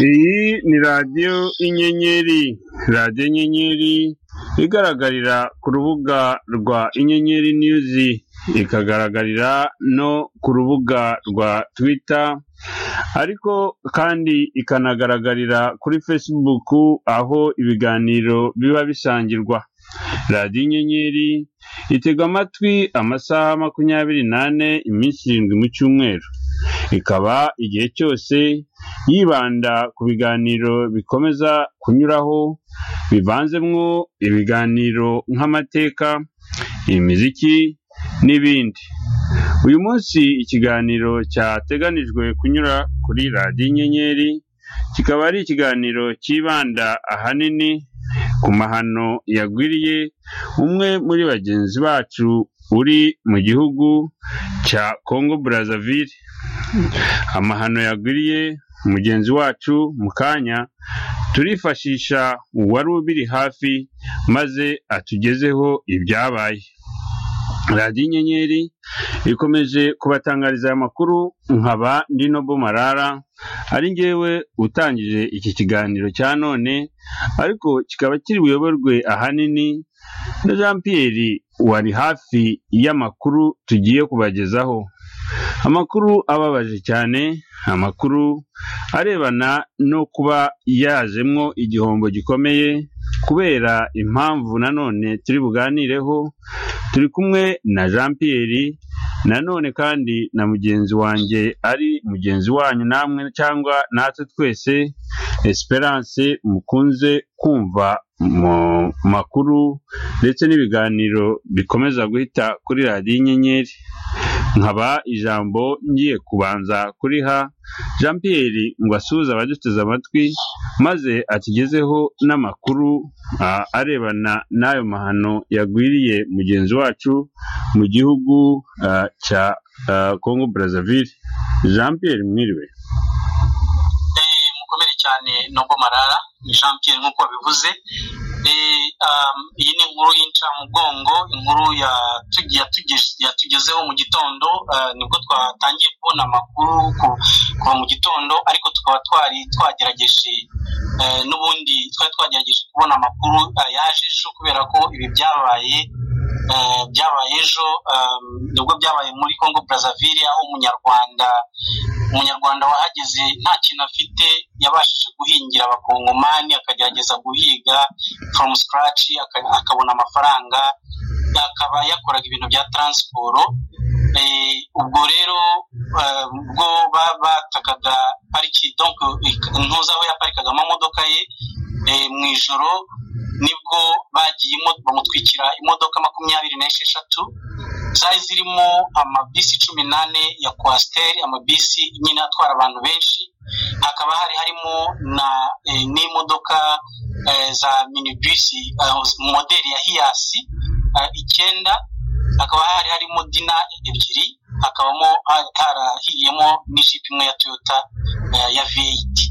iyi ni radiyo inyenyeri radiyo inyenyeri igaragarira ku rubuga rwa inyenyeri niyuzi ikagaragarira no ku rubuga rwa twita ariko kandi ikanagaragarira kuri facebook aho ibiganiro biba bisangirwa radiyo inyenyeri itega amatwi amasaha makumyabiri n'ane iminsi irindwi mu cyumweru ikaba igihe cyose yibanda ku biganiro bikomeza kunyuraho bivanzemwo ibiganiro nk'amateka imiziki n'ibindi uyu munsi ikiganiro cyateganijwe kunyura kuri radiyo inyenyeri kikaba ari ikiganiro cyibanda ahanini ku mahano yagwiriye umwe muri bagenzi bacu uri mu gihugu cya congo brazzaville amahano yagwiriye mugenzi wacu mu kanya turifashisha uwari ubiri hafi maze atugezeho ibyabaye radiyo inyenyeri ikomeje kubatangariza aya makuru nkaba ndino marara ari ngewe utangije iki kiganiro cya none ariko kikaba kiri buyoborwe ahanini na jean Pierre wari hafi y'amakuru tugiye kubagezaho amakuru ababaje cyane amakuru arebana no kuba yajemwo igihombo gikomeye kubera impamvu nanone turi buganireho turi kumwe na jean Pierre nanone kandi na mugenzi wanjye ari mugenzi wanyu namwe cyangwa natwe twese esperance mukunze kumva mu makuru ndetse n'ibiganiro bikomeza guhita kuri radiyo inyenyeri nkaba ijambo ngiye kubanza kuriha jean Pierre ngo asuhuze abaduteze amatwi maze akigezeho n'amakuru arebana n'ayo mahano yagwiriye mugenzi wacu mu gihugu cya congo brazzaville jean Pierre mwiriwe mukomere cyane nubwo marara ni jean Pierre nk'uko bivuze iyi ni inkuru y'incamugongo inkuru yatugezeho mu gitondo nibwo twatangiye kubona amakuru kuva mu gitondo ariko tukaba twari twagerageje n'ubundi twari twagerageje kubona amakuru yaje ejo kubera ko ibi byabaye byabaye ejo nibwo byabaye muri congo brazzaville aho umunyarwanda umunyarwanda wahageze nta kintu afite yabashije guhingira abakongomani akagerageza guhiga fomu sikaraci akabona amafaranga akaba yakoraga ibintu bya taransiporo ubwo rero ubwo batakaga pariki ntuzi aho yaparikaga amamodoka ye mu ijoro nibwo bagiye bamutwikira imodoka makumyabiri n'esheshatu zari zirimo amabisi cumi n'ane ya kwasiteri amabisi nyine atwara abantu benshi hakaba hari harimo n'imodoka za minibisi moderi ya hiyasi icyenda hakaba hari harimo dina ebyiri hakabamo harahiyemo n'ijipo imwe ya toyota ya veyiti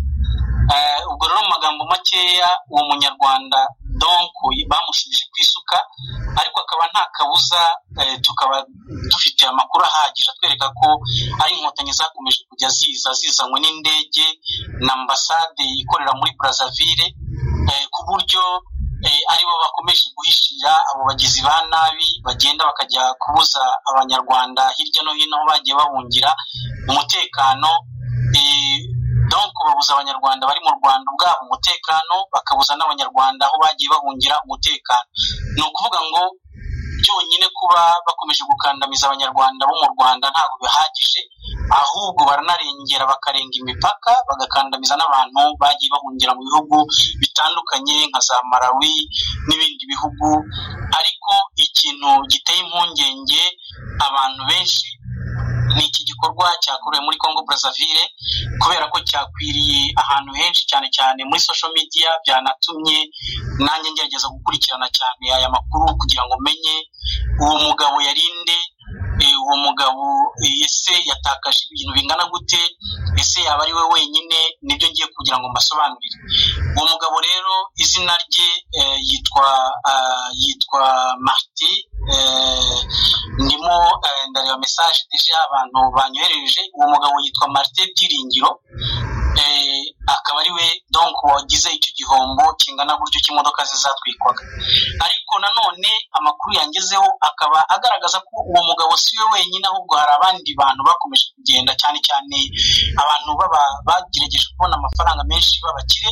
ubwo rero mu magambo makeya uwo munyarwanda donko bamushubije ku isuka ariko akaba nta kabuza tukaba dufite amakuru ahagije atwereka ko ari inkotanyi zakomeje kujya ziza zizanywe n'indege na ambasade ikorera muri brazzaville ku buryo aribo bakomeje guhishira abo bagizi ba nabi bagenda bakajya kubuza abanyarwanda hirya no hino aho bagiye bahungira umutekano donko babuza abanyarwanda bari mu rwanda ubwabo umutekano bakabuza n'abanyarwanda aho bagiye bahungira umutekano ni ukuvuga ngo byonyine kuba bakomeje gukandamiza abanyarwanda bo mu rwanda ntabwo bihagije ahubwo baranarengera bakarenga imipaka bagakandamiza n'abantu bagiye bahungira mu bihugu bitandukanye nka za marawi n'ibindi bihugu ariko ikintu giteye impungenge abantu benshi ni iki gikorwa cyakorewe muri congo brazzaville kubera ko cyakwiriye ahantu henshi cyane cyane muri social media byanatumye nanjye ngerageza gukurikirana cyane aya makuru kugira ngo menye uwo mugabo yarinde uwo mugabo ese yatakaje ibintu bingana gute ese yaba ari we wenyine nibyo ngiye kugira ngo mbasobanurire uwo mugabo rero izina rye yitwa yitwa marite ndimo ndareba mesaje deje abantu banyohereje uwo mugabo yitwa marite byiringiro akaba ari we wagize icyo gihombo kingana gutyo cy'imodoka zizatwikwaga ariko nanone amakuru yangezeho akaba agaragaza ko uwo mugabo si we wenyine ahubwo hari abandi bantu bakomeje kugenda cyane cyane abantu bagerageje kubona amafaranga menshi b'abakire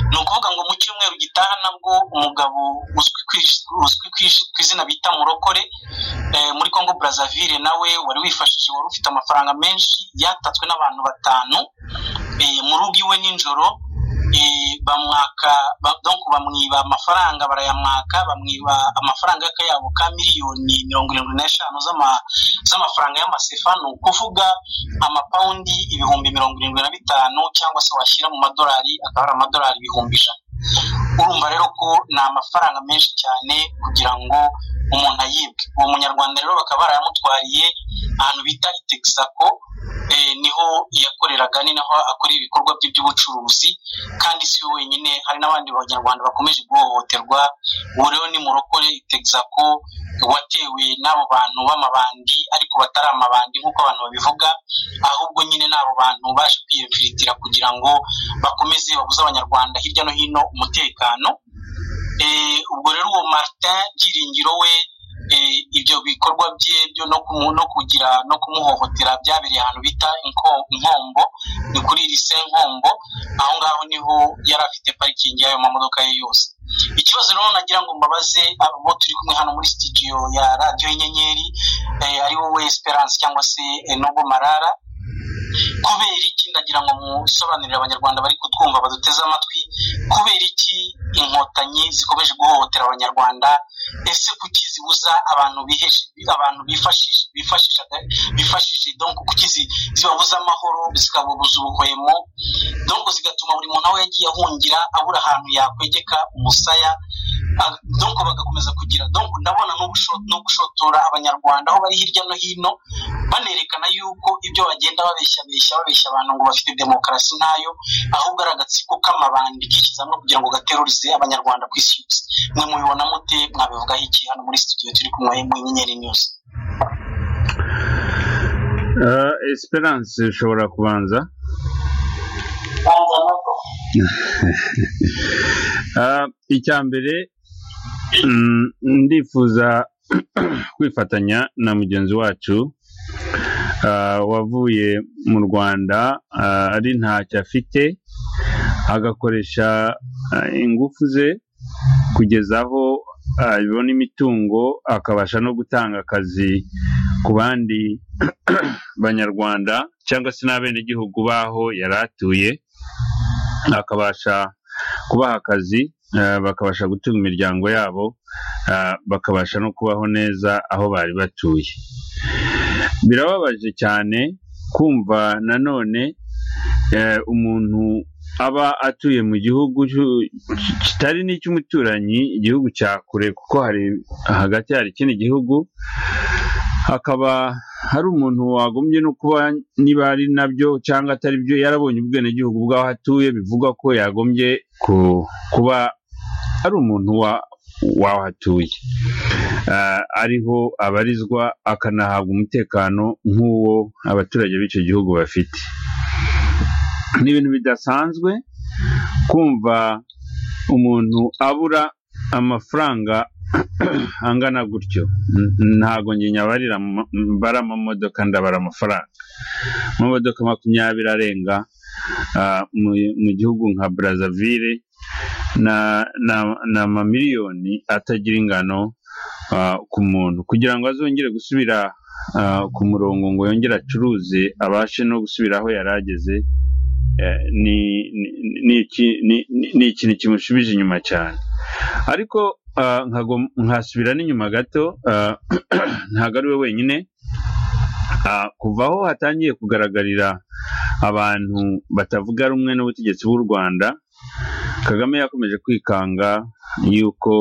ni ukuvuga ngo mu cyumweru gitaha nabwo umugabo uzwi ku izina bita murokore muri congo brazaville nawe wari wifashishije wari ufite amafaranga menshi yatatswe n'abantu batanu mu rugo iwe nijoro bamwaka bamwiba amafaranga barayamwaka bamwiba amafaranga y'akayabo ka miliyoni mirongo irindwi n'eshanu z'amafaranga y'amasefa ni ukuvuga amapawundi ibihumbi mirongo irindwi na bitanu cyangwa se washyira mu madolari akaba ari amadolari ibihumbi ijana urumva rero ko ni amafaranga menshi cyane kugira ngo umuntu ayibwe uwo munyarwanda rero bakaba barayamutwariye ahantu bita itexaco niho yakoreraga ni naho akorera ibikorwa bye by'ubucuruzi kandi si we wenyine hari n'abandi banyarwanda bakomeje guhohoterwa ubu rero ni murokore itexaco watewe n'abo bantu b'amabandi ariko batari amabandi nk'uko abantu babivuga ahubwo nyine ni abo bantu baje kwiyemfiritira kugira ngo bakomeze babuze abanyarwanda hirya no hino umutekano ubwo rero uwo Martin Giringiro we ibyo bikorwa bye byo no kugira no kumuhohotera byabereye ahantu bita inkombo ni kuri lise nkombo aho ngaho niho yari afite parikingi y'ayo mamodoka ye yose ikibazo rero nagira ngo mbabaze abo turi kumwe hano muri sitidiyo ya radiyo y'inyenyeri ari wowe esperance cyangwa se nogo marara kubera iki ndagira ngo musobanurire abanyarwanda bari kutwumva baduteze amatwi kubera iki inkotanyi zikomeje guhohotera abanyarwanda ese kuki zibuza abantu abantu bifashishije donko kuki zibabuza amahoro zikababuza ubuhwemo donko zigatuma buri muntu aho yagiye ahungira abura ahantu yakwegeka umusaya donko bagakomeza kugira donko ndabona no gushotora abanyarwanda aho bari hirya no hino banerekana yuko ibyo bagenda babeshyabeshya babeshya abantu ngo bafite demokarasi ntayo ahubwo ari agatsiko k'amabandi kishyize hamwe kugira ngo gaterurize abanyarwanda ku isi yose mwe mubibona mute mwabivugaho iki hano muri studio turi kumwe mu nyenyeri news esperance ushobora kubanza icya mbere ndifuza kwifatanya na mugenzi wacu wavuye mu rwanda ari ntacyo afite agakoresha ingufu ze kugeza aho abibona imitungo akabasha no gutanga akazi ku bandi banyarwanda cyangwa se n'abenegihugu baho yari atuye akabasha kubaha akazi bakabasha gutunga imiryango yabo bakabasha no kubaho neza aho bari batuye birababaje cyane kumva nanone umuntu aba atuye mu gihugu kitari n'icy'umuturanyi igihugu cya kure kuko hari hagati hari ikindi gihugu hakaba hari umuntu wagombye no kuba niba ari nabyo cyangwa atari byo yarabonye ubwenegihugu bw'aho atuye bivuga ko yagombye kuba ari umuntu wa w'aho atuye ariho abarizwa akanahabwa umutekano nk'uwo abaturage b'icyo gihugu bafite ni ibintu bidasanzwe kumva umuntu abura amafaranga angana gutyo ntabwo njye nyabarira mbara amamodoka ndabara amafaranga amamodoka makumyabiri arenga mu gihugu nka Brazzaville ni amamiliyoni atagira ingano ku muntu kugira ngo azongere gusubira ku murongo ngo yongere acuruze abashe no gusubira aho yari ageze ni ikintu kimushubije inyuma cyane ariko nkasubira n'inyuma gato ntabwo ari we wenyine kuva aho hatangiye kugaragarira abantu batavuga rumwe n'ubutegetsi bw'u rwanda kagame yakomeje kwikanga yuko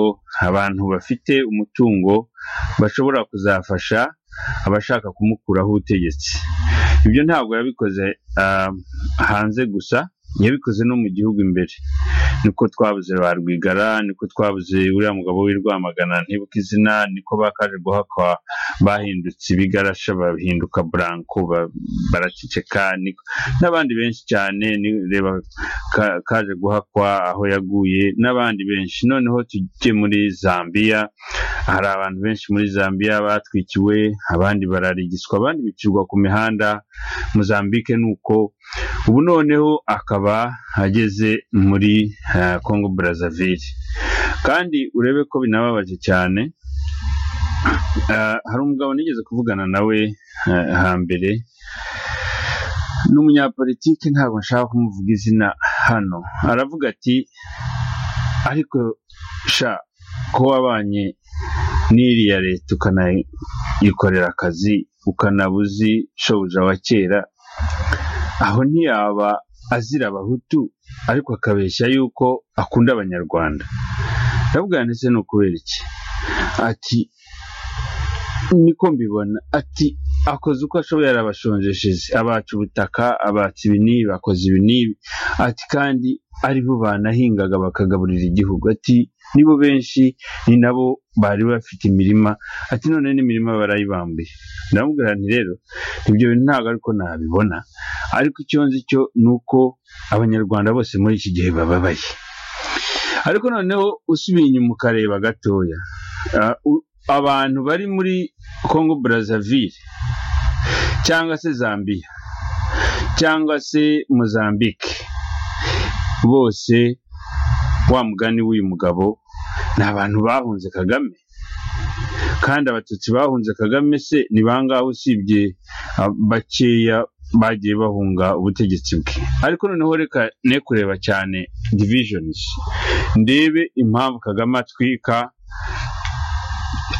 abantu bafite umutungo bashobora kuzafasha abashaka kumukuraho ubutegetsi ibyo ntabwo yabikoze hanze gusa yabikoze no mu gihugu imbere niko twabuze ba rwigara niko twabuze uriya mugabo w'i rwamagana ntibuka izina niko bakaje guhakwa bahindutse ibigarasha bahinduka buranko baraceceka n'abandi benshi cyane reba kaje guhakwa aho yaguye n'abandi benshi noneho tujye muri zambia hari abantu benshi muri zambia batwikiwe abandi bararigiswa abandi bicirwa ku mihanda muzambike ni uko ubu noneho akaba ageze muri congo brazzaville kandi urebe ko binababaje cyane hari umugabo nigeze kuvugana nawe hambere ni umunyapolitiki ntabwo nshaka kumuvuga izina hano aravuga ati ariko sha ko wabanye n'iriya leta ukanayikorera akazi ukanabuzi shobuja wa kera aho ntiyaba azira abahutu ariko akabeshya yuko akunda abanyarwanda ndavuga ndetse ni ukubera iki ati niko mbibona ati akoze uko ashoboye arabashonjesheje abaca ubutaka abaca ibi n'ibi bakoze ibi n'ibi ati kandi ari bo banahingaga bakagaburira igihugu ati nibo benshi ni nabo bari bafite imirima ati none n'imirima barayibambuye ndamubwira nti rero ibyo bintu ntabwo ariko nabibona ariko icyo nzi cyo ni uko abanyarwanda bose muri iki gihe bababaye ariko noneho usubiye inyuma ukareba gatoya abantu bari muri congo brazzaville cyangwa se zambia cyangwa se mozambique bose wa mugani w'uyu mugabo ni abantu bahunze kagame kandi abatutsi bahunze kagame se ni bangahe usibye bakeya bagiye bahunga ubutegetsi bwe ariko noneho reka ne kureba cyane divishonizi ndebe impamvu kagame atwika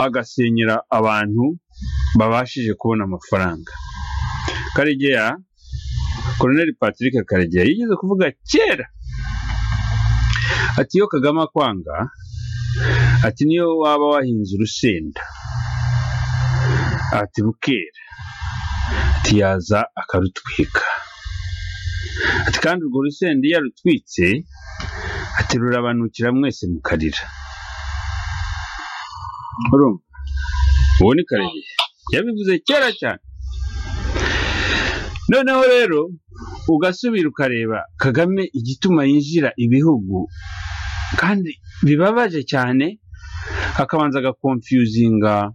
agasenyera abantu babashije kubona amafaranga karegeya koroneli patrick karegeya yigeze kuvuga kera ati iyo kagame akwanga ati niyo waba wahinze urusenda ati bukera ati yaza akarutwika ati kandi urwo rusenda iyo arutwitse ati rurabanukira mwese mukarira ubu ni karegeya yabivuze kera cyane noneho rero ugasubira ukareba kagame igituma yinjira ibihugu kandi bibabaje cyane akabanza agakonfiyuzinga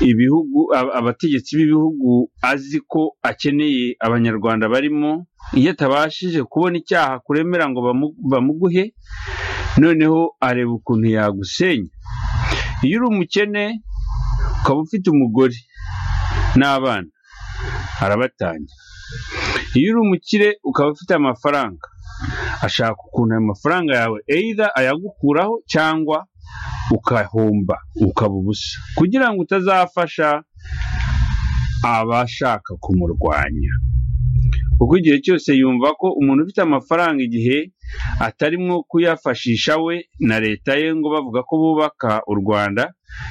ibihugu abategetsi b'ibihugu azi ko akeneye abanyarwanda barimo iyo atabashije kubona icyaha kuremera ngo bamuguhe noneho areba ukuntu yagusenya iyo uri umukene ukaba ufite umugore n'abana arabatanya iyo uri umukire ukaba ufite amafaranga ashaka ukuntu ayo mafaranga yawe either ayagukuraho cyangwa ukahomba ukaba ubusa kugira ngo utazafasha abashaka kumurwanya kuko igihe cyose yumva ko umuntu ufite amafaranga igihe atarimo kuyafashisha we na leta ye ngo bavuga ko bubaka u rwanda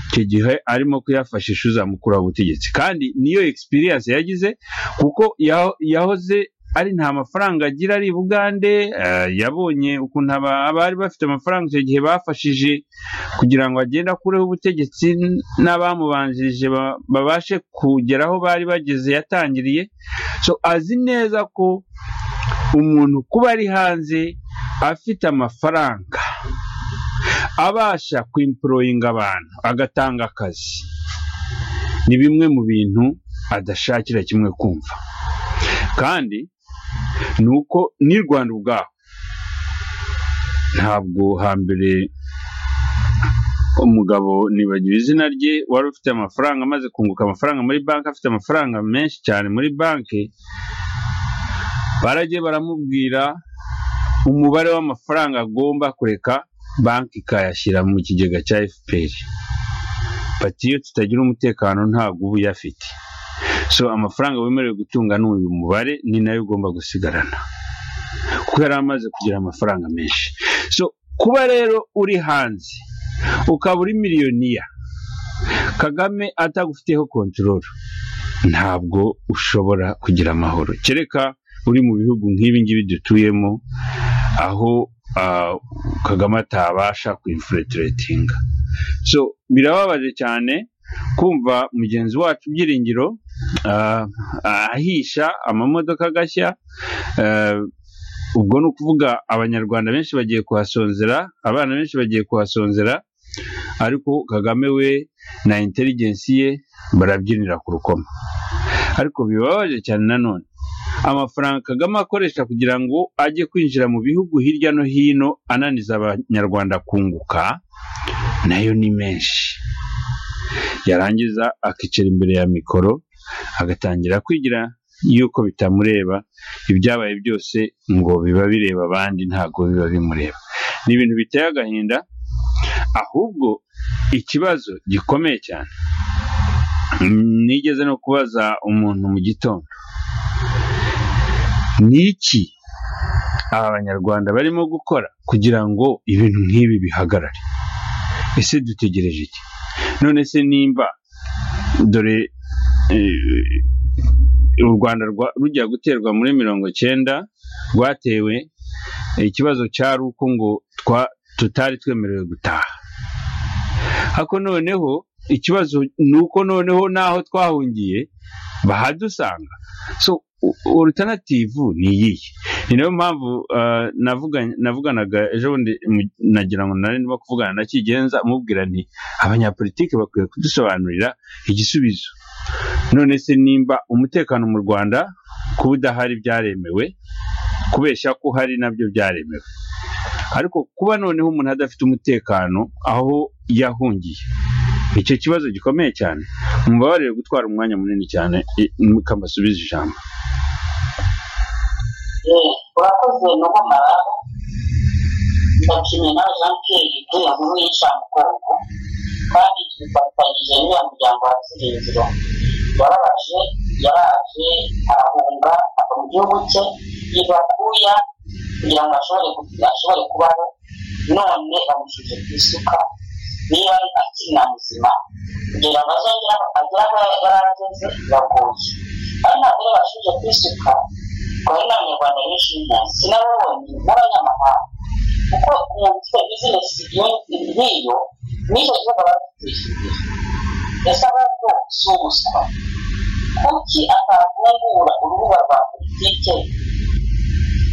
icyo gihe arimo kuyafashisha uzamukura ubutegetsi kandi niyo egisipiriyanse yagize kuko yahoze ari nta mafaranga agira ari i bugande yabonye ukuntu abari bafite amafaranga icyo gihe bafashije kugira ngo agende akureho ubutegetsi n'abamubanjirije babashe kugera aho bari bageze yatangiriye so azi neza ko umuntu kuba ari hanze afite amafaranga abasha kwimporoyinga abantu agatanga akazi ni bimwe mu bintu adashakira kimwe kumva kandi ni uko n'i rwanda ubwaho ntabwo hambere umugabo nibagiwe izina rye wari ufite amafaranga amaze kunguka amafaranga muri banki afite amafaranga menshi cyane muri banki baragiye baramubwira umubare w'amafaranga agomba kureka banki ikayashyira mu kigega cya fpr pati iyo tutagira umutekano ntabwo uba uyafite so amafaranga wemerewe gutunga ni uyu mubare ni nayo ugomba gusigarana kuko yari amaze kugira amafaranga menshi so kuba rero uri hanze ukaba uri miliyoniya kagame atagufiteho kontororo ntabwo ushobora kugira amahoro kereka uri mu bihugu nk'ibi ngibi dutuyemo aho ah, kagame atabasha kwinfiltiratinga so birababaje cyane kumva mugenzi wacu byiringiro ah, ahisha amamodoka agashya ah, ubwo ni ukuvuga abanyarwanda benshi bagiye kuhasonzera abana benshi bagiye kuhasonzera ariko kagame we na intelligence ye barabyinira ku rukoma ariko bibabaje cyane nanone amafaranga kagame akoresha kugira ngo ajye kwinjira mu bihugu hirya no hino ananiza abanyarwanda kunguka nayo ni menshi yarangiza akicara imbere ya mikoro agatangira kwigira yuko bitamureba ibyabaye byose ngo biba bireba abandi ntabwo biba bimureba ni ibintu biteye agahinda ahubwo ikibazo gikomeye cyane nigeze no kubaza umuntu mu gitondo ni iki aba banyarwanda barimo gukora kugira ngo ibintu nk'ibi bihagarare ese dutegereje iki none se nimba dore eh, u rwanda rwa- rujya guterwa muri mirongo cyenda rwatewe ikibazo cyari uko ngo twa- tutari twemerewe gutaha ariko noneho ikibazo ni uko noneho n'aho twahungiye bahadusanga so orutanative ni iyihe ni nayo mpamvu ah, navuga- navuganaga ejo bundi mu- nagira ngo nari ndimo kuvugana na kigenza mubwira nti abanyapolitiki bakwiye kudusobanurira igisubizo none se nimba umutekano mu rwanda kuba udahari byaremewe kubeshya ko hari nabyo byaremewe ariko kuba noneho umuntu adafite umutekano aho yahungiye icyo kibazo gikomeye cyane mubabarire gutwara umwanya munini cyane i- mukambasubiza ijambo Eh, urakoze nuko mararo ndakinye nawe jean pierre kubera ngo wica mugongo kandi tufatanyije n'uriya muryango wa kirinziro yarabaje yaraje arahunga ava mu gihugu cye yiva kuya kugira ngo ashobore gu- ashobore kubaho none bamushyize ku isuka niba ari akiri na muzima kugira ngo azongere aho- agere aho yari ageze biragoye ari ntabwo bashije ku isuka kwa hino abanyarwanda benshi sinababonye n'abanyamahanga kuko umuntu ufite bizinesi nk'iyo n'icyo kibazo baba bafite ese ahubwo si ubuswa kuki atafungura urubuga rwa politike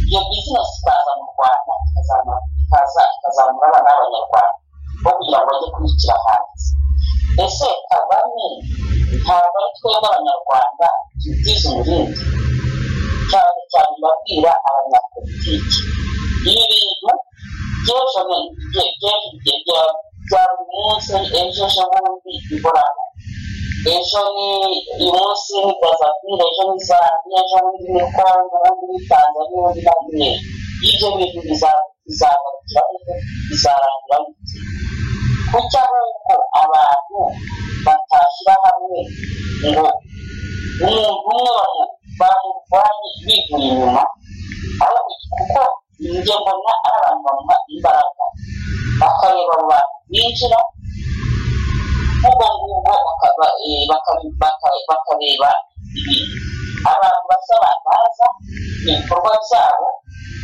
iyo bizinesi ikaza mu rwanda ikazamura- ikaza ikazamura abana b'abanyarwanda bo kugira ngo bajye kuyikira hanze ese kagame ntabwo ari twebwe abanyarwanda tubitiza umurindi cyane cyane babwira abanyapolitiki ibi bintu by'ejo bundi bye- bye- bye- bya- bya buri munsi ejo ejo bundi bihoraho ejo ni uyu munsi ni brazavire ejo ni zambia ejo bundi ni kongo ubundi ni tanzania ubundi na guinea ibyo bintu biza- bizagarukira he? bizarangira bite kuki ahubwo abantu batashyira hamwe ngo umuntu umwe bamu- bamurwanye bivuye inyuma ahubwo kuko njye mbona ari abantu bamuha imbaraga bakareba abo bantu binjira ubwo ngubwo bakaba eh, baka- baka- bakareba ibintu abantu basa baza ibikorwa byabo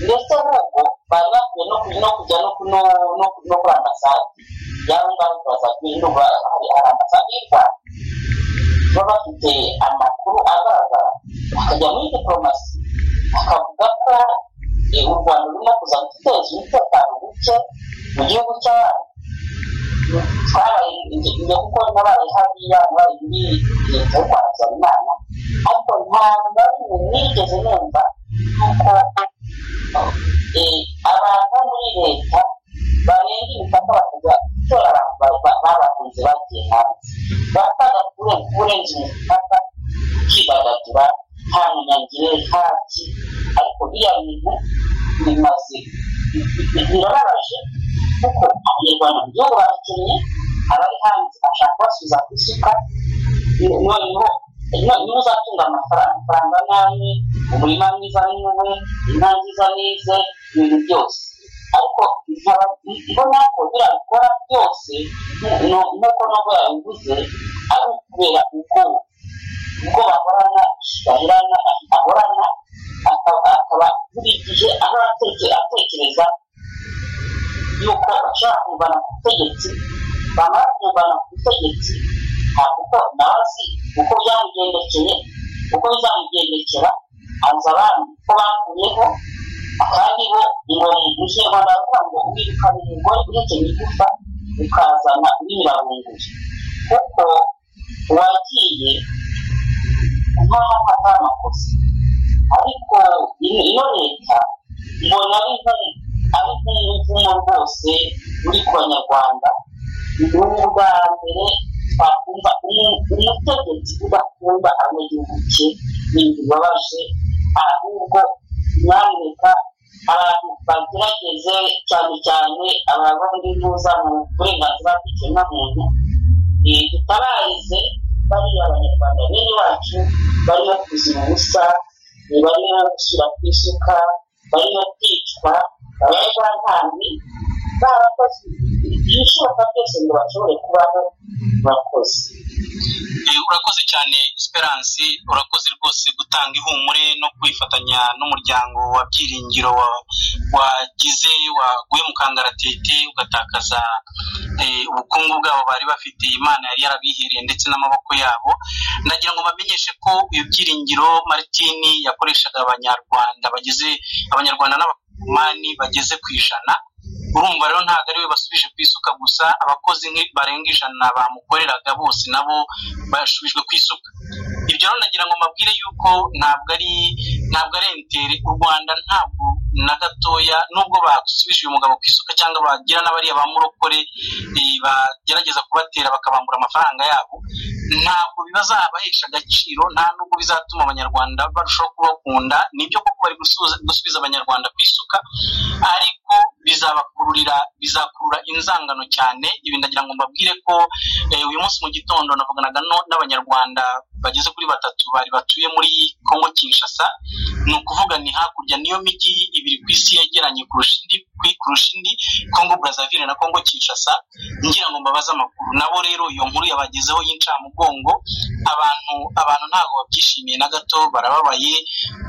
ndetse ahubwo bari bakwiye no ku- no kujya no ku- no- no ku- no kuri ambasade yaba ngaho baza kuyinuba hari hari ambasade y'u rwanda baba bafite amakuru agaragara bakajya muri diporomasi bakavuga ko eh, u rwanda rurimo kuza guteza umutekano muke mu gihugu cy'abana twabaye inge kuko nabaye hariya nabaye muri leta y'u rwanda habyarimana ariko ntabwo na rimwe nigeze numva yuko eh, abantu bo muri leta barenga imipaka bakajya gutora abantu ba- ba- babahunze bagiye hanze bapfaga kure- kurenza imipaka ukidagadura nta munyagire ntaki ariko biriya bintu bimaze bi- bi- birababaje kuko abanyarwanda mu gihugu barakennye abari hanze bashaka kubasubiza ku isuka noneho niba uzatunga amafaranga amafaranga nawe umurima mwiza ni wowe inka nziza nize ibintu byose ariko nkaba mbona ko biriya bikora byose nu- nuko nubwo yabivuze ari ukubera ubwoba ubwo bahorana bahorana ahorana akaba akaba buri gihe ahora ateke- atekereza yuko bashaka kungana ku butegetsi bamara kungana ku butegetsi ntabwo nawe azi uko byamugendekeye uko bizamugendekera aza abandi ko bakuyeho kandi bo ingoma inshingano baravuga ngo wirukana umugore uhekenye igufa ukazana unyirabunguye kuko wagiye nkaho atari amakosa ariko iyo leta mbona ari nk'umuvumo rwose uri ku banyarwanda ni ubwa mbere twakumva umutegetsi udakunda abanyagihugu cye n'ibintu bibabaje ahubwo nyamuneka abantu bagerageze cyane cyane abantu bari buza mu burenganzira bw'ikiremwamuntu tutabarize bariya abanyarwanda bene wacu barimo kuzira ubusa barimo gushyira ku isuka barimo kwicwa abanyarwantangi barakoze ibishoboka byose ngo bashobore kubaho bakoze urakoze cyane esperance urakoze rwose gutanga ihumure no kwifatanya n'umuryango wa byiringiro wagize waguye mu kangaratete ugatakaza ubukungu bwabo bari bafite imana yari yarabihereye ndetse n'amaboko yabo ndagira ngo bamenyeshe ko iyo byiringiro maritini yakoreshaga abanyarwanda bageze abanyarwanda n'abakumani bageze ku ijana urumva rero ntabwo ari we basubije ku isuka gusa abakozi barenga ijana bamukoreraga bose nabo basubijwe ku isuka ibyo rero nagira ngo mbabwire yuko ntabwo ari ntabwo ari entere u rwanda ntabwo na gatoya nubwo basubije uyu mugabo ku isuka cyangwa bagira n'abariya ba murokore bagerageza kubatera bakabambura amafaranga yabo ntabwo bazabahesha agaciro nta nubwo bizatuma abanyarwanda barushaho kubakunda nibyo koko bari gusubiza abanyarwanda ku isuka ariko bizabakururira bizakurura inzangano cyane ibi ndagira ngo mbabwire ko uyu munsi mu gitondo navuganaga n'abanyarwanda bageze kuri batatu bari batuye muri kongo kinshasa ni ukuvuga ni hakurya niyo mijyi ibiri ku isi yegeranye kurusha indi kurusha indi kongo brazaville na kongo kinshasa ngira ngo mbabaze amakuru nabo rero iyo nkuru yabagezeho y'incamugongo abantu abantu ntabwo babyishimiye na gato barababaye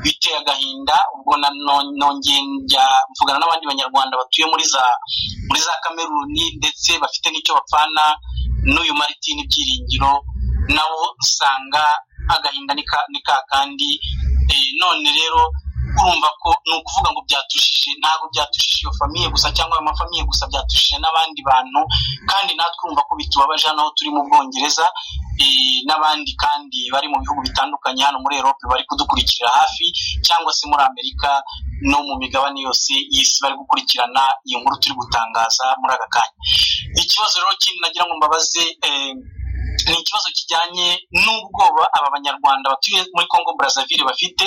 biteye agahinda ubwo nongeye njya mvugana n'abandi banyarwanda batuye muri za muri za kameruni ndetse bafite n'icyo bapfana n'uyu maritini byiringiro nabo usanga agahinda ni ka kandi none rero urumva ko ni ukuvuga ngo byatushije ntabwo byatushije iyo famiye gusa cyangwa ayo mafamiye gusa byatushije n'abandi bantu kandi natwe urumva ko bitubabaje hano aho turi mu bwongereza n'abandi kandi bari mu bihugu bitandukanye hano muri erope bari kudukurikira hafi cyangwa se muri amerika no mu migabane yose y'isi bari gukurikirana iyi nkuru turi gutangaza muri aka kanya ikibazo rero kindi nagira ngo mbabaze ni ikibazo kijyanye n'ubwoba aba banyarwanda batuye muri congo brazaville bafite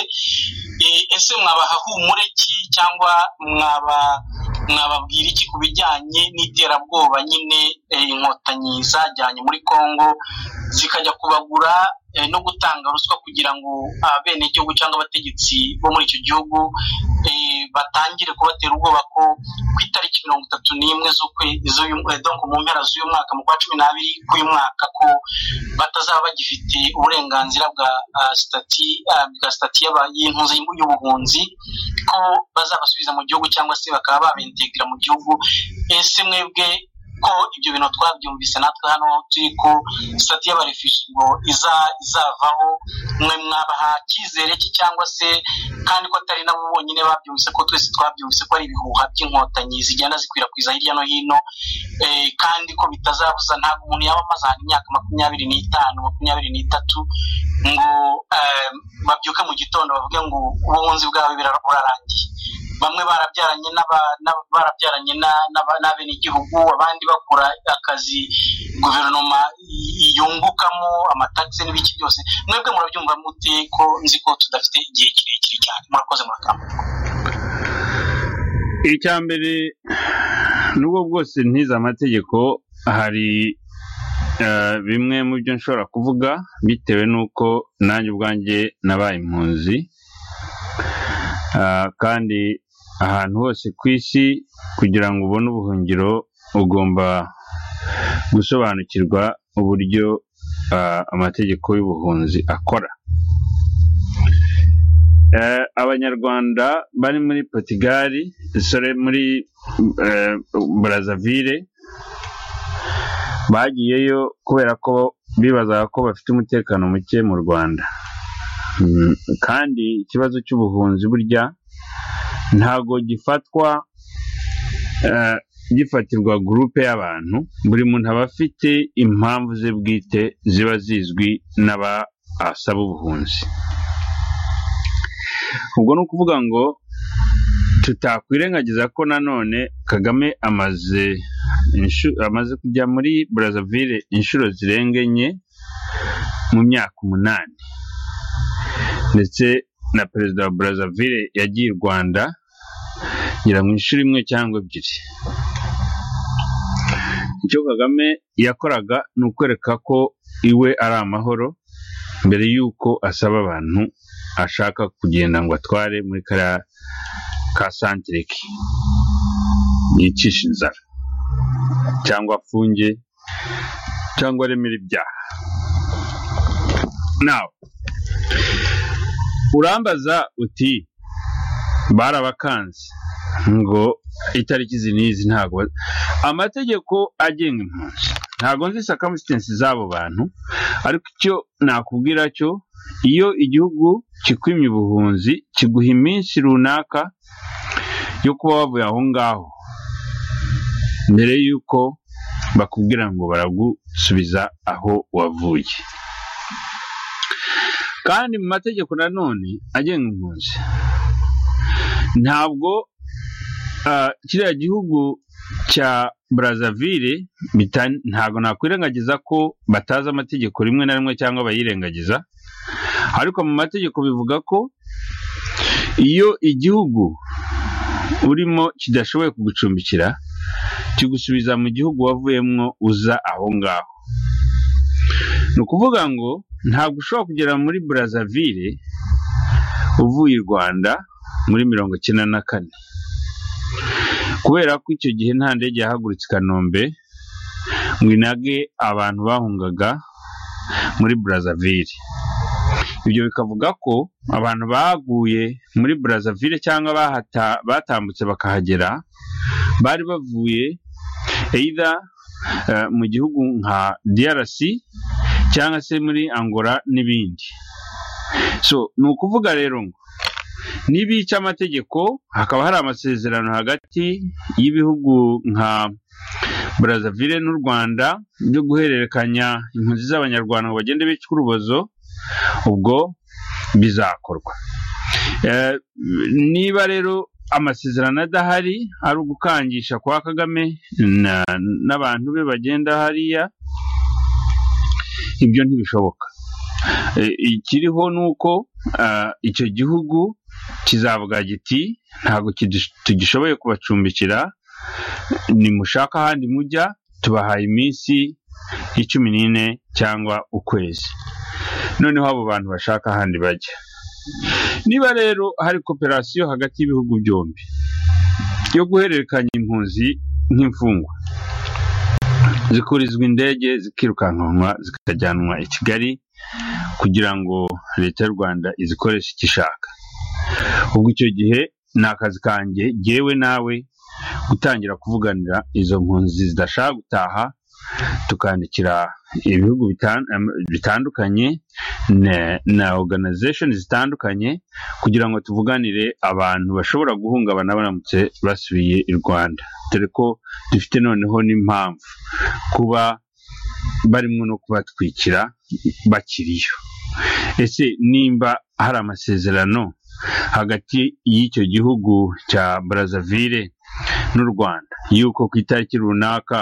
ese mwabaha humure ki cyangwa mwababwira iki ku bijyanye n'iterabwoba nyine inkotanyi zajyanye muri congo zikajya kubagura no gutanga ruswa kugira ngo abenegihugu cyangwa abategetsi bo muri icyo gihugu batangire kubatera ubwoba ko ku itariki mirongo itatu n'imwe mu mpera z'uyu mwaka mu kwa cumi n'abiri k'uyu mwaka ko batazaba bagifite uburenganzira bwa sitati bwa sitati y'impunzi y'ubuhunzi ko bazabasubiza mu gihugu cyangwa se bakaba babentegira mu gihugu ese mwebwe ko ibyo bintu twabyumvise natwe hano turi ko sitati y'abarefuji ngo izavaho mwe mwabaha cyizere ki cyangwa se kandi ko atari nabo bonyine babyumvise ko twese twabyumvise ko ari ibihuha by'inkotanyi zigenda zikwirakwiza hirya no hino kandi ko bitazabuza ntabwo umuntu yaba amaze ahantu imyaka makumyabiri n'itanu makumyabiri n'itatu ngo babyuke mu gitondo bavuge ngo ubuhunzi bwawe burarangiye bamwe barabyaranye barabyaranye n'abenegihugu abandi bakora akazi guverinoma yungukamo amatagisi n'ibiki byose mwebwe murabyumva mute ko nzi ko tudafite igihe kirekire cyane murakoze murakambuka icya mbere n'ubwo bwose ntize amategeko hari bimwe mu byo nshobora kuvuga bitewe n'uko nanjye ubwanjye nabaye impunzi kandi ahantu hose ku isi kugira ngo ubone ubuhungiro ugomba gusobanukirwa uburyo amategeko y'ubuhunzi akora Eh, abanyarwanda bari muri portugal isore muri eh, brazzaville bagiyeyo kubera ko bibazaga ko bafite umutekano muke mu rwanda Mm, kandi ikibazo cy'ubuhunzi burya ntago gifatwa eh, gifatirwa gurupe y'abantu buri muntu aba afite impamvu ze bwite ziba zizwi n'aba asaba ubuhunzi ubwo ni ukuvuga ngo tutakwirengagiza ko nanone kagame amaze inshu- amaze kujya muri brazzaville inshuro zirenga enye mu myaka umunani ndetse na perezida wa brazzaville yagiye i rwanda ngira ngo inshuro imwe cyangwa ebyiri icyo kagame yakoraga ni ukwereka ko iwe ari amahoro mbere y'uko asaba abantu ashaka kugenda ngo atware muri kariya ka santire ke yicisha inzara cyangwa afunge cyangwa aremere ibyaha nawe urambaza uti barabakanze ngo itariki izi n'izi ntabwo ba- amategeko agenga impunzi ntabwo nzi circumstances z'abo bantu ariko icyo nakubwira cyo iyo igihugu kikwimye ubuhunzi kiguha iminsi runaka yo kuba wavuye aho ngaho mbere y'uko bakubwira ngo baragusubiza aho wavuye kandi mu mategeko nanone agenga impunzi ntabwo ah, kiriya gihugu cya brazzaville bita- ntabwo nakwirengagiza ko batazi amategeko rimwe na rimwe cyangwa bayirengagiza ariko mu mategeko bivuga ko iyo igihugu urimo kidashoboye kugucumbikira kigusubiza mu gihugu wavuyemo uza aho ngaho ni ukuvuga ngo ntabwo ushobora kugera muri brazzaville uvuye i rwanda muri mirongo icyenda na kane kubera ko icyo gihe nta ndege yahagurutse i kanombe ngo inage abantu bahungaga muri brazzaville ibyo bikavuga ko abantu baguye muri brazzaville cyangwa bahata- batambutse bakahagera bari bavuye either eh, mu gihugu nka drc cyangwa se muri angola n'ibindi so ni ukuvuga rero ngo nibica amategeko hakaba hari amasezerano hagati y'ibihugu nka brazzaville n'u rwanda byo guhererekanya impunzi z'abanyarwanda ngo bagende bica urubozo ubwo bizakorwa Eh, niba rero amasezerano adahari ari ugukangisha kwa kagame na- n'abantu be bagenda hariya ibyo ntibishoboka Eh, ikiriho ni uko ah, icyo gihugu kizavuga giti ntabwo kidis- tugishoboye kubacumbikira nimushaka ahandi mujya tubahaye iminsi y'icumi n'ine cyangwa ukwezi noneho abo bantu bashaka ahandi bajya niba rero hari koperasiyo hagati y'ibihugu byombi yo guhererekanya impunzi nk'imfungwa zikurizwa indege zikirukankanwa zikajyanwa i kigali kugira ngo leta y'u rwanda izikoreshe icyo ishaka ubwo icyo gihe ni akazi kanjye jyewe nawe gutangira kuvuganira izo mpunzi zidashaka gutaha tukandikira ibihugu bitan- em, bitandukanye na- na organization zitandukanye kugira ngo tuvuganire abantu bashobora guhungabana baramutse basubiye i rwanda dore ko dufite noneho n'impamvu kuba barimo no kubatwikira bakiriyo ese nimba hari amasezerano hagati y'icyo gihugu cya brazzaville n'u rwanda y'uko ku itariki runaka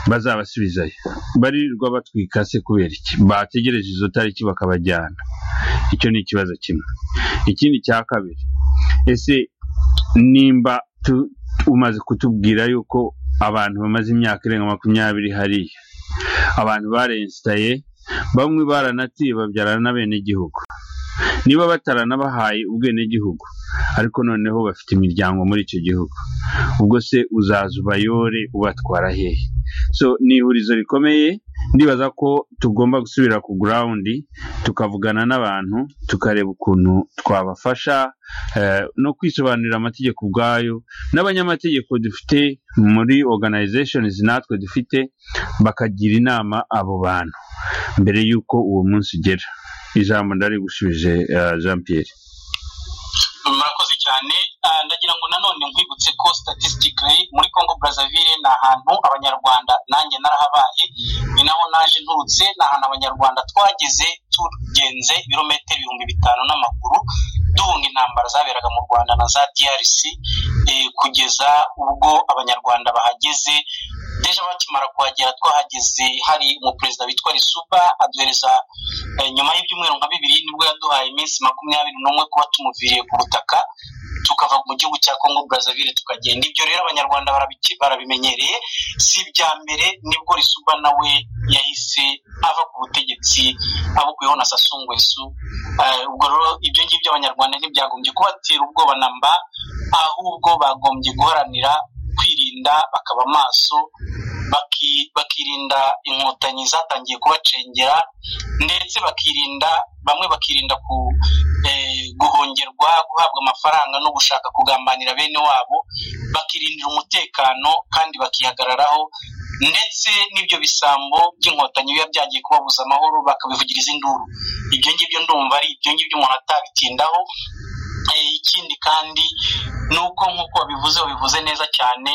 bazabasubizayo baririrwa batwika se kubera iki bategereje izo tariki bakabajyana icyo ni ikibazo kimwe ikindi cya kabiri ese nimba tu- umaze kutubwira yuko abantu bamaze imyaka irenga makumyabiri hariya abantu barensitaye bamwe baranatuye babyarana n'abenegihugu niba bataranabahaye ubwenegihugu ariko noneho bafite imiryango muri icyo gihugu ubwo se uzaza ubayore ubatwara hehe so ni ihurizo rikomeye ndibaza ko tugomba gusubira ku gurawundi tukavugana n'abantu tukareba ukuntu twabafasha eh, no kwisobanurira amategeko ubwayo n'abanyamategeko dufite muri organizations natwe dufite bakagira inama abo bantu mbere y'uko uwo munsi ugera ijambo ndari gushubije eh, jean pierre murakoze cyane Ah, ndagira ngo nanone nkwibutse ko statistically muri congo brazzaville ni ahantu abanyarwanda nanjye narahabaye ni naho naje nturutse ni ahantu abanyarwanda twageze tugenze ibirometero ibihumbi bitanu n'amaguru duhunga intambara zaberaga mu rwanda na za drc eh, kugeza ubwo abanyarwanda bahageze deja bakimara kuhagera twahageze hari umuperezida witwa risuba aduhereza eh, nyuma y'ibyumweru nka bibiri nibwo yaduhaye iminsi makumyabiri n'umwe kuba tumuviriye ku butaka tukava mu gihugu cya Congo Brazzaville tukagenda ibyo rero abanyarwanda barabiki- barabimenyereye si ibya mbere nibwo Risuba nawe yahise ava ku butegetsi abukuyeho na Sassou Nguesso Eh, ubwo rero ibyo ngibyo abanyarwanda ntibyagombye kubatera ubwoba na mba ahubwo bagombye guharanira kwirinda bakaba maso baki- bakirinda inkotanyi zatangiye kubacengera ndetse bakirinda bamwe bakirinda ku eh, guhongerwa guhabwa amafaranga no gushaka kugambanira bene wabo bakirindira umutekano kandi bakihagararaho ndetse n'ibyo bisambo by'inkotanyi biba byagiye kubabuza amahoro bakabivugiriza induru ibyo ngibyo ndumva ari ibyo ngibyo umuntu atabitindaho Eh, ikindi kandi ni uko nk'uko wabivuze wabivuze neza cyane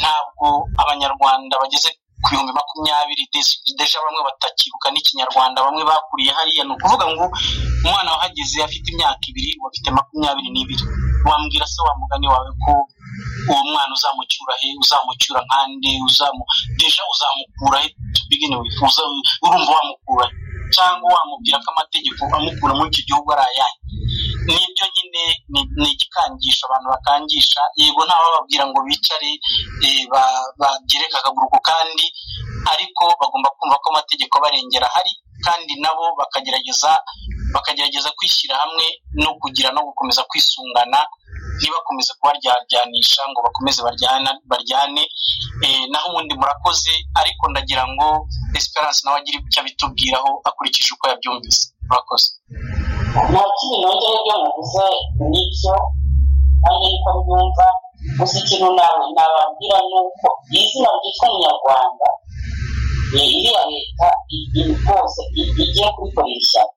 ntabwo abanyarwanda bageze ku bihumbi makumyabiri des- deja bamwe batakibuka n'ikinyarwanda bamwe bakuriye hariya ni ukuvuga ngo umwana wahageze afite imyaka ibiri ubu afite makumyabiri n'ibiri wambwira se wa mugani wawe ko uwo mwana uzamucyura he uzamucyura nkande uzamu deja uzamukura he to begin with uza- urumva wamukura he cyangwa wamubwira ko amategeko amukura muri iki gihugu ari ayahe nibyo nyine ni- ni igikangisho abantu bakangisha yego ntabababwira ngo bicare eh, ba- bagereke akaguru ku kandi ariko bagomba kumva ko amategeko abarengera ahari kandi nabo bakagerageza bakagerageza kwishyira hamwe no kugira no gukomeza kwisungana ntibakomeze kubaryaryanisha ngo bakomeze baryana- baryane Eh, naho ubundi murakoze ariko ndagira ngo esperance nawe agire icyo abitubwiraho akurikije uko yabyumvise murakoze nta kindi nongera ibyo muvuze n'ibyo nanjye niko mbyumva gusa ikintu nawe nababwira ni uko iri zina ryitwa umunyarwanda ni iriya leta i- i- rwose i- igiye kurikorera ishyaka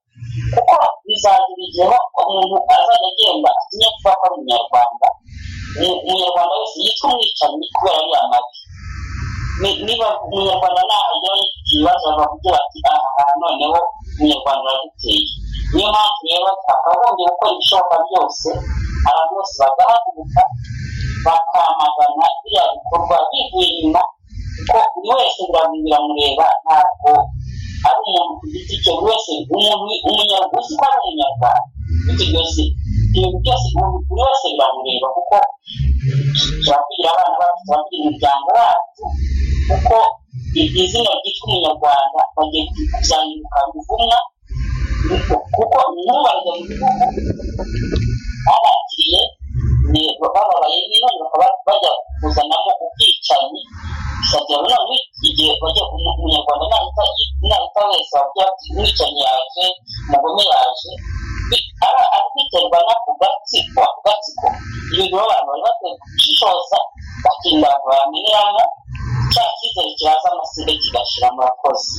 kuko bizagira igihe umuntu azajya agenda atinye kuba ko ari umunyarwanda Umu- umunyarwanda wese yitwa umwicanyi kubera ariya mabi Ni- niba umunyarwanda nahagera yifite ibibazo bakavugira bati aha noneho umunyarwanda araduteye niyo mpamvu rero twakagombye gukora ibishoboka byose abantu bose bagahaguruka bakamagana biriya bikorwa bivuye inyuma kuko buri wese birabi- biramureba ntabwo ari umuntu ku giti cye buri wese umuntu umunyarwanda uzi ko ari umunyarwanda bityo byose ibintu byose umuntu- buri wese biramureba kuko turakugira abana bacu turakugira imiryango yacu kuko i- izina ryitwa umunyarwanda bagiye kuryandika ruvumwa kuko ntubarya mu gihugu babakiriye ni bababaye niba bakaba bajya kuzanamo ubwicanyi bikagera none igihe bajya umu- umunyarwanda nahita yi- nahita wese wavuga ati umwicanyi yaje umugome yaje Bi- aba- ari kwiterwa n'ako gatsiko ako gatsiko ibintu baba abantu bari bakwiye gushishoza bakirinda abantu bamenyeramo cya cyizere kiraza amasinde kigashira mu bakozi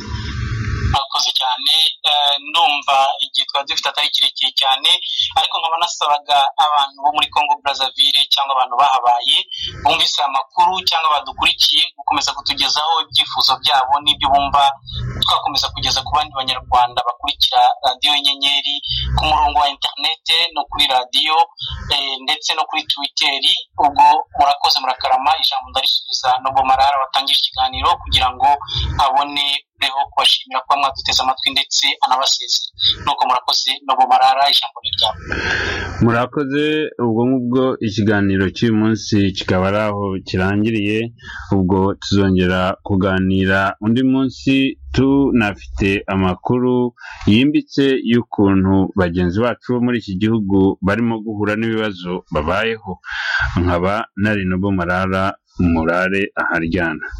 murakoze cyane Eh, ndumva igihe twari dufite atari kirekire cyane ariko nkaba nasabaga abantu bo muri congo brazzaville cyangwa abantu bahabaye bumvise aya makuru cyangwa badukurikiye gukomeza kutugezaho ibyifuzo byabo n'ibyo bumva twakomeza kugeza ku bandi banyarwanda bakurikira radiyo y'inyenyeri ku murongo wa interinete no kuri radiyo eh, ndetse no kuri twiteri ubwo murakoze murakarama ijambo ndarisubiza nobo marara watangije ikiganiro kugira ngo abone ureho kubashimira kuba mwaduteze amatwi ndetse anabaseze nuko murakoze nobo marara ijambo ni ryawe murakoze ubwo ngubwo ikiganiro cy'uyu munsi kikaba ari aho kirangiriye ubwo tuzongera kuganira undi munsi tunafite amakuru yimbitse y'ukuntu bagenzi bacu bo muri iki gihugu barimo guhura n'ibibazo babayeho nkaba nari nabo marara murare aharyana